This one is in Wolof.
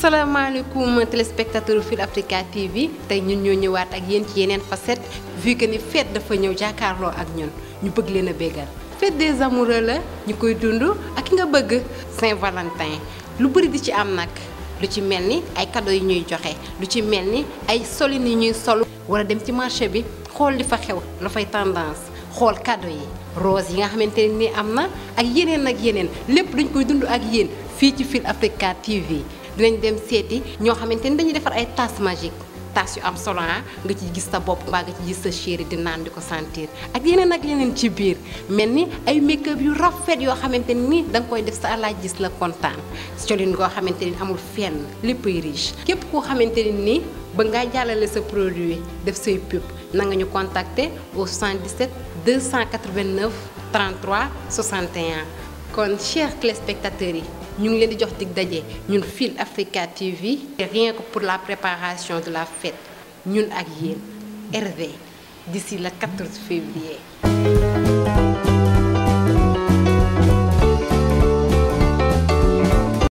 asalaamaaleykum téléspectateur Fil Africa TV tey ñun ñoo ñëwaat ak yéen ci yeneen facette vu que ni fête dafa ñëw jàkkaarloo ak ñun ñu bëgg leen a béggal fête des amoureux la ñu koy dund ak ki nga bëgg Saint-Valentin lu bëri di ci am nag lu ci mel ni ay cadeaux yi ñuy joxe lu ci mel ni ay solin yi ñuy solu wala dem ci marché bi xool li fa xew la fay tendance xool cadeaux yi rose yi nga xamante ne ni am na ak yeneen ak yeneen lépp dañ koy dund ak yéen fii ci Fil Africa TV dinañ dem seeti ñoo xamante ni dañuy defar ay tasse magique tasse yu am solo nga ci gis sa bopp mbaa nga ci gis sa chéri di naan di ko sentir ak yeneen ak yeneen ci biir mel ni ay make-up yu rafet yoo xamante ni da nga koy def sa alaaj gis la kontaan colin goo xamante ni amul fenn léppay riche képp koo xamante ni nii ba ngaa jàllale sa produit def say pub na nga ñu contacter au 77 289 33 61 kon chers téléspectateurs yi ñu ngi leen di jox dig daje ñun Fil Africa TV rien que pour la préparation de la fête ñun ak yéen Hervé d'ici le 14 février